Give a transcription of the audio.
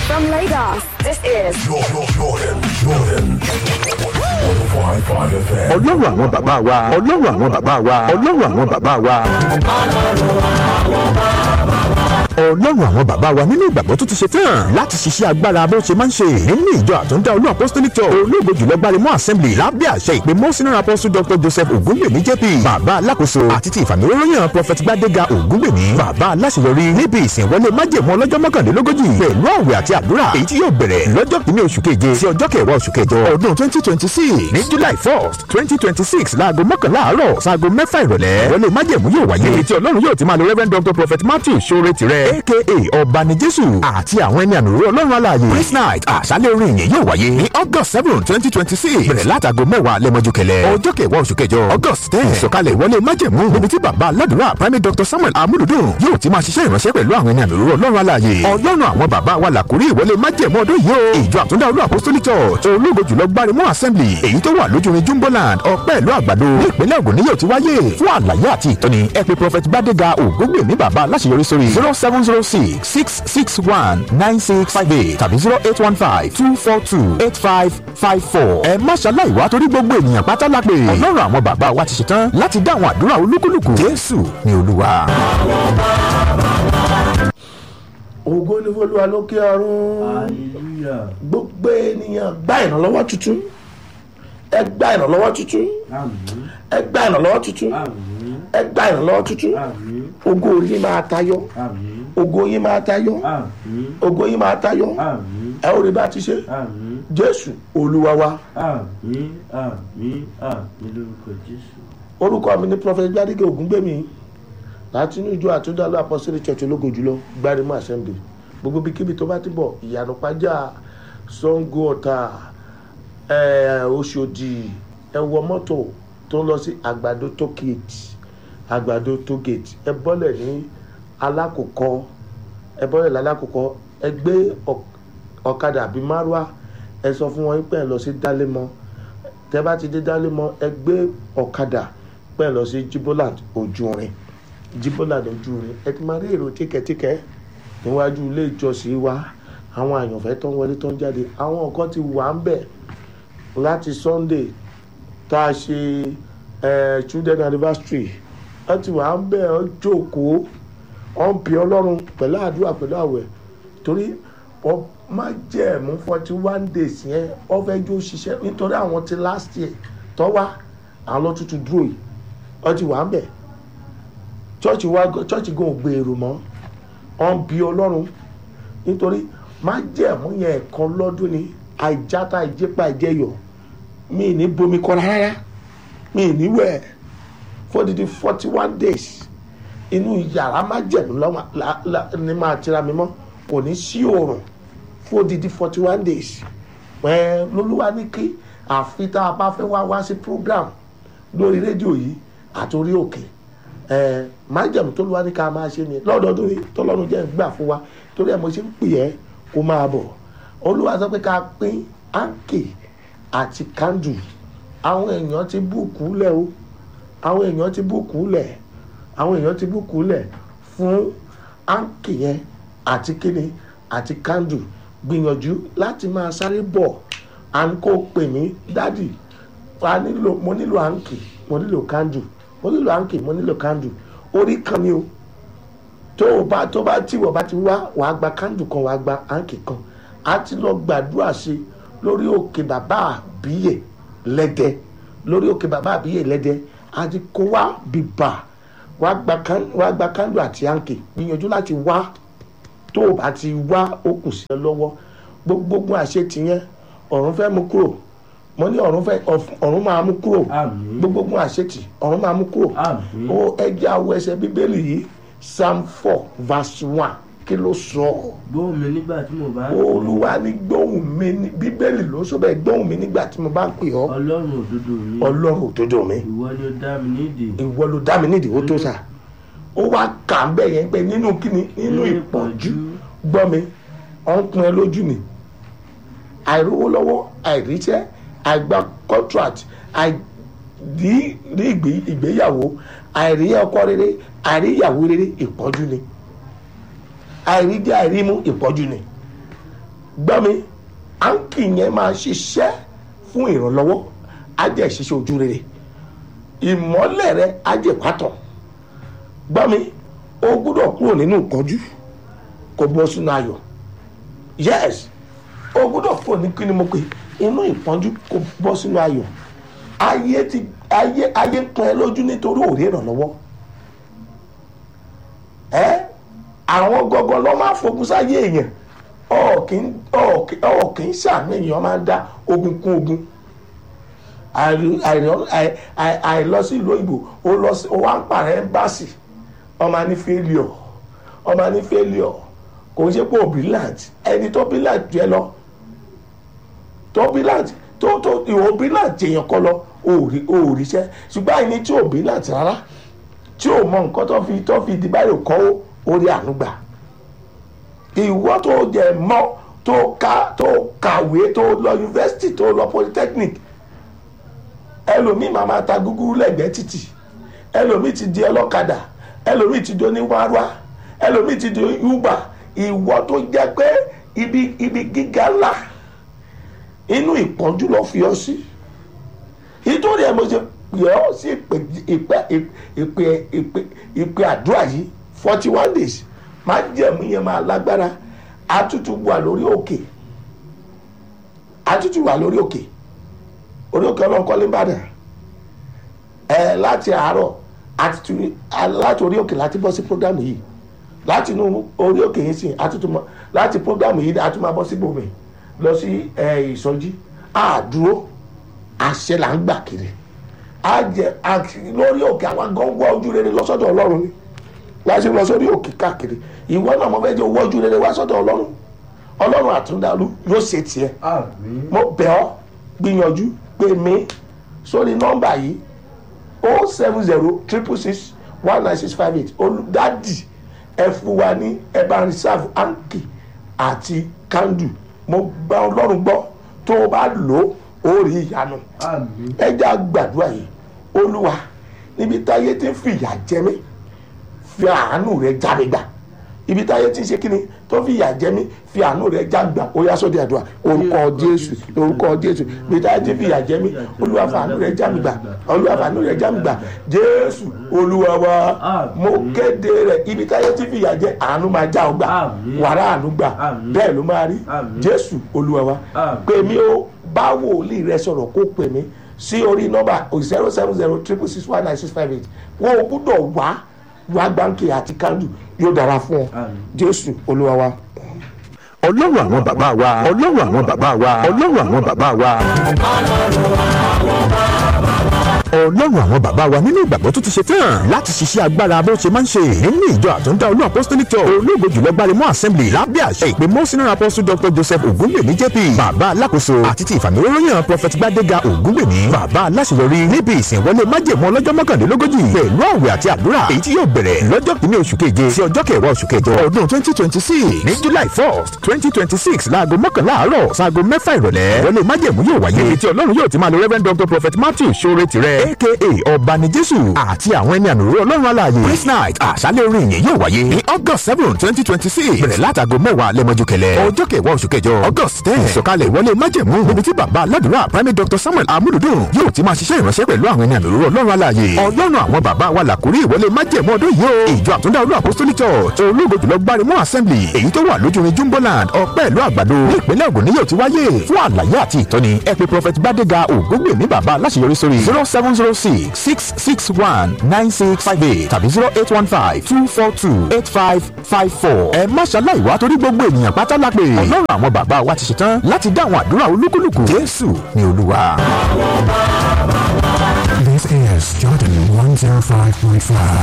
From Lagos, this is Jordan, Jordan, Jordan. 105.5 FM. ọlọ́run àwọn bàbá wa ọlọ́run àwọn bàbá wa ọlọ́run àwọn bàbá wa. ọlọ́run àwọn bàbá wa nínú ìgbàgbọ́ tó ti ṣe tán láti ṣiṣẹ́ agbára bó ṣe máa ń ṣe nínú ìjọ àtúndá olú apostolic church olóògbé jùlọ gbaremọ assembly lábẹ́ àṣẹ ìpè mọ́sínà apostle dr joseph ogungbèmí jp bàbá alákòóso àti ti ìfàmìlóyàn prophet gbadega ogungbèmí bàbá aláṣeyọrí níbi ìsìnwọlé májèmọ́ ọlọ́jọ́ mọ́kànlélógójì pẹ̀lú àwẹ̀ àti àdúrà èyí tí yóò bẹ̀rẹ̀ lọ́jọ́ kìíní oṣù keje sí ọjọ́ kẹwàá oṣù kẹjọ ọdún twenty twenty six ní july first twenty twenty six láago mọ́kànlá àárọ̀ sáago mẹ́fà ìrọ̀lẹ́ wọlé májèmú yóò wáyé èyí tí ọlọ́run yóò ti máa lo reverend dr prophet matthew sore tirẹ̀ aka ọ̀bani jésù àti àwọn ẹni àmì òróró ọlọ́run alààyè praise night àṣálẹ̀ orin ìyẹn yóò wáyé ní august seven twenty twenty six bẹ̀rẹ̀ látago mẹ́wàá lẹ́mọ́jú kẹlẹ́ ọjọ́ kẹwàá oṣù kẹjọ august ten ìsọ̀kalẹ̀ ìwọlé májẹ̀mú níbi tí bàbá aládùúrà primate dr samuel amúlùdùn yóò ti máa ṣiṣẹ́ ìránṣẹ́ pẹ̀lú àwọn ẹni àmì òróró ọlọ́run alààyè ọlọ́run àwọn bàbá wa làkúrí ìwọlé májẹ̀mú ọdún yìí o ìjọ àtúndá olú apostolic church ológo jùlọ gbárimú assembly èyí tó wà lójúrin jumboland ọpẹ́ ìlú àgbàdo ní ìpínlẹ̀ ògùn ni yóò ti wáyé fún àlàyé àti ìtọ́ni ẹ pè prophet gbadega ògúngbèmí bàbá aláṣeyọrí sórí zero seven zero six six six one nine six five eight tàbí zero eight one five two four two eight five five four. ẹ má ṣaláì wá torí gbogbo ènìyàn pátá la pè ọlọ́run àwọn bàbá wa ti ṣetán láti dá àwọn àdúrà olúkúlùkù jésù ni olúwa. ògo ní fọlúwa lókè ọ̀run gbogbo ènìyàn gba ìrànlọ́wọ́ tuntun ẹ gba ìrànlọ́wọ́ tuntun ẹ gba ìrànlọ́wọ́ tuntun ẹ gba ìrànlọ́wọ́ tuntun ògo yín máa tayọ ògo yín máa tayọ ògo yín máa tayọ ẹ ó rí bá ti ṣe jésù olúwa wa àmín àmín àmín lórúkọ jésù. orúkọ mi ní prophet gbadege ògúngbèmí láti inú ìjọ àtúndàlú apostolic church ológo jùlọ gbárimọ assembly gbogbo ibikíbi tó bá ti bọ̀ ìyànà pàjá sango ọ̀tà eh, oṣòdì ẹ wọ mọ́tò tó ń lọ sí àgbàdo tó gate àgbàdo tó gate ẹ bọ́lẹ̀ ní alákòókò ẹ bọ́lẹ̀ lálákòókò ẹ gbé ọk- ọ̀kadà àbí márúwá ẹ sọ fún wọn pé ẹ lọ sí dálémọ tẹ bá ti dé dálémọ ẹ gbé ọ̀kadà pé ẹ lọ sí jiboland ojúrin jiboland ojúrin ẹ ti máa rí èrò tíkẹ́tíkẹ́ níwájú ilé ìjọsìn wa àwọn àyànfẹ́ tó ń wọlé tó ń jáde àwọn nǹkan ti wà ń bẹ̀ láti sunday tá a ṣe eh, children anniversary wọ́n ti wà ń bẹ̀ ọ́ jókòó ọ́ ń bí ọlọ́run pẹ̀lú àdúrà pẹ̀lú àwẹ̀ torí wọ́n má jẹ́ ẹ̀mú forty one days yẹn wọ́n fẹ́ jó ṣiṣẹ́ nítorí àwọn ti last year tọ́ wá àwọn ló tuntun dúró yìí wọ́n ti wà ń bẹ̀ chọ́ọ̀chì wa chọ́ọ̀chì gan ò gbèrò mọ́ ọ́n bí ọlọ́run nítorí má jẹ́ ẹ̀mú yẹn ẹ̀kan lọ́dún ni àìjáta ìjẹ́pà ìjẹyọ̀ mi ì ní bomi kọ́ra rárá mi ì ní wẹ̀ fódìdí forty one days inú yàrá má jẹ̀mú lọ́wọ́ la- la- ni máa tira mi mọ́ kò ní sí òòrùn fódìdí forty one days ẹ lolúwa ní kí àfi tá a bá fẹ́ wá wá sí program lórí rédíò yìí àtòrí òkè ẹ májèmú tó lùwá ní ká máa ṣe ni lọ́dọọdún yìí tọ́lọ́run jẹ́ gbà fún wa torí ẹ̀ mo ṣe ń pè ẹ́ kó máa bọ̀ olúwa sọ pé ká pín áńkì àti kándù àwọn èèyàn ti búùkù lẹ̀ o àwọn èèyàn ti búùkù lẹ̀ àwọn èèyàn ti búùkù lẹ̀ fún áńkì yẹn àti kíni àti kándù gbìyànjú láti máa sáré bọ̀ à ń kó pè mí dádì a nílò mo nílò áńkì mo nílò kándù mo nílò áńkì mo nílò kándù orí kan ni o tó o bá tó bá tí wọ́n bá ti wá wàá gba kándù kan wàá gba áńkì kan a ti lọ gbàdúrà sí i lórí òkè bàbá àbíyè lẹ́dẹ lórí òkè bàbá àbíyè lẹ́dẹ a ti kó wá bìbà wàá gba kán- wàá gba kándù àti áńkì gbìyànjú láti wá tó o bá ti wá ó kù sí ẹ lọ́wọ́ gbogbo àṣetì yẹn ọ̀run fẹ́ mú kúrò mo ní ọ̀run fẹ́ ọ̀run máa mú kúrò Àmín. gbogbo àṣetì ọ̀run máa mú kúrò Àmín. ó ẹjẹ́ awọ ẹsẹ̀ bíbélì yìí psalm four verse one kí ló sọ gbóhùn mi nígbà tí mo bá ń olúwa ní gbóhùn mi ní bíbélì ló sọ bẹ́ẹ̀ gbóhùn mi nígbà tí mo bá ń pè ọ́ ọlọ́run òdodo mi ọlọ́run òdodo mi ìwọ ni ó dá mi nídìí ìwọ ló dá mi nídìí ó tó sà ó wá kà ń bẹ̀ yẹn pé nínú kíni nínú ìpọ́njú gbọ́ mi ọ̀ ń pin ẹ lójú ni àìrówó lọ́wọ́ àìríṣẹ́ àìgbà contract àìrí rí ìgbé- ìgbéyàwó àìrí ọkọ rere àìrí ìyàwó rere ìpọ́njú ni àìrí jẹ́ àìrí mú ìpọ́njú ni gbọ́ mi áńkì yẹn máa ṣiṣẹ́ fún ìrànlọ́wọ́ á jẹ́ ìṣiṣẹ́ ojú rere ìmọ́lẹ̀ rẹ á jẹ́ pátọ̀ gbọ́ mi o gbúdọ̀ kúrò nínú ìpọ́njú kó bọ́ sínú ayọ̀ yes o gbúdọ̀ kúrò ní kí ni mo pè inú ìpọ́njú kó bọ́ sínú ayọ̀ ayé ti ayé ayé pọn ẹ lójú nítorí òré ìrànlọ́wọ́ ẹ àwọn gọgọ lọ máa fogun sáyé èèyàn ọ kì í sàmì èèyàn máa ń dá ogun kún ogun àìlọ sí ìlú òyìnbó ó lọ sí ó wá ń pààrọ̀ ẹ́mbáàsì ọmọ ní failure ọmọ ní failure kò ń ṣe pé brilliant ẹni tó brilliant jẹ lọ tó brilliant tó tó ìwọ brilliant èèyàn kọ lọ òòrí òòríṣẹ́ ṣùgbọ́n àìní tí ò brilliant rárá tí ò mọ nǹkan tó fi tó fi di báyìí kọ́ orí ànúgbà ìwọ tó jẹ mọ́ tó ká tó kàwé tó lọ yunifásitì tó lọ polytechnic ẹlòmíì máa máa ta gúgúrú lẹ́gbẹ̀ẹ́ títì ẹlòmíì ti di ọlọ́kadà ẹlòmíì ti di oníwárwá ẹlòmíì ti di uber ìwọ tó jẹ́ pé ibi ibi gíga ńlá inú ìpọ́njú lọ fi ọ sí nítorí ẹ mo ṣe pè ọ́ sí ìpè ìpè ìpè ìpè ìpè àdúrà yìí forty one days máa jẹ̀mú yẹn máa lágbára àtútù wà lórí òkè àtútù wà lórí òkè orí òkè ọlọ́nkọ́lé ìbàdàn ẹ láti àárọ̀ àti láti orí òkè láti bọ́ sí programu yìí láti inú orí òkè yìí sìn àtútù mọ́ láti programu yìí àtútù máa bọ́ sí bòmí lọ sí ìsọjí àdúró àṣẹ là ń gbà kiri àjẹ lórí òkè àwọn gángan ojú rere lọ́sọ̀dọ̀ ọlọ́run ni láti lọ sórí òkè káàkiri ìwọ náà mo fẹ́ jẹ́ owó ojú rere wá sọ́dọ̀ ọlọ́run ọlọ́run àtúndàlú yóò ṣe tiẹ̀ mo bẹ̀ ọ́ gbìyànjú pè mí sórí nọ́mbà yìí o seven zero triple six one nine six five eight olùdádì ẹ fún wa ní ẹ bá reserve anki àti kandu mo gba ọlọ́run gbọ́ tó o bá lò ó rí ìyanu ẹ jẹ́ àgbàdua yìí olúwa níbi táyé ti ń fìyà jẹ mí fi àánú rẹ jáde gbà ibi táyé ti ń ṣe kíni tó fi ìyà jẹ mí fi àánú rẹ já gbà ó yá sóde àdúrà orúkọ jésù orúkọ jésù ibi táyé ti fi ìyà jẹ mí olúwa fàánú rẹ já mi gbà olúwa fàánú rẹ já mi gbà jésù olúwa wa mo kéde rẹ ibi táyé ti fi ìyà jẹ àánú máa já ọ gbà wàrà àánú gbà bẹ́ẹ̀ ló máa rí jésù olúwa wa pè mí ó bá wòlíì rẹ sọ̀rọ̀ kó pè mí sí orí nọ́mbà zero seven zero triple six one nine six five eight wọn ò gbúdọ̀ wá wá gbáǹkì àti kándù yóò dára fún ọ jésù olúwa wa. ọlọ́run àwọn bàbá wa ọlọ́run àwọn bàbá wa ọlọ́run àwọn bàbá wa. ọlọ́run àwọn bàbá wa nínú ìgbàgbọ́ tó ti ṣe tán láti ṣiṣẹ́ agbára bó ṣe máa ń ṣe nínú ìjọ àtúndá olú apostolic church olóògbé jùlọ gbarimọ́ assembly lábẹ́ àṣẹ ìpè mọ́sínà apostle dr joseph ogungbèmí jp bàbá alákòóso àti ti ìfàmìlóróyàn prophet gbadega ogungbèmí bàbá aláṣeyọrí níbi ìsìnwọlé májèmú ọlọ́jọ́ mọ́kànlélógójì pẹ̀lú àwẹ̀ àti àdúrà èyí tí yóò bẹ̀rẹ̀ lọ́jọ́ kìíní oṣù keje sí ọjọ́ kẹwàá oṣù kẹjọ ọdún twenty twenty six ní july first twenty twenty six láago mọ́kànlá àárọ̀ sáago mẹ́fà ìrọ̀lẹ́ wọlé májèmú yóò wáyé ibi tí ọlọ́run yóò ti máa lo reverend dr prophet matthew sore tirẹ̀ aka ọ̀bani jésù àti àwọn ẹni ànúrò ọlọ́run alààyè praise night àṣálẹ̀ orin yìí yóò wáyé ní august seven twenty twenty six bẹ̀rẹ̀ látago mẹ́wàá lẹ́mọ́jú kẹlẹ́ ọjọ́ kẹwàá oṣù kẹjọ august ten ìsọ̀kalẹ̀ ìwọlé májẹ̀mú níbi tí bàbá aládùúrà primate dr samuel amúlùdùn yóò ti máa ṣiṣẹ́ ìránṣẹ́ pẹ̀lú àwọn ẹni ànúrò ọlọ́run alààyè ọlọ́run àwọn bàbá wa làkúrí ìwọlé májẹ̀mú ọdún yìí o ìjọ àtúndá olú apostolic church ológo jùlọ gbarimọ assembly èyí tó wà lójúrin jumboland ọpẹ́ ìlú àgbàdo ní ìpínlẹ̀ ògùn ni yóò ti wáyé fún àlàyé àti ìtọ́ni ẹ pè prophet gbadega ògúngbèmí bàbá aláṣeyọrí sórí zero seven zero six six six one nine six five eight tàbí zero eight one five two four two eight five five four. ẹ má ṣaláì wá torí gbogbo ènìyàn pátá la pè. ọlọ́run àwọn bàbá wa ti ṣetán láti dá àwọn àdúrà olúkúlùkù. jésù ni olúwa. This is Jordan 105.5.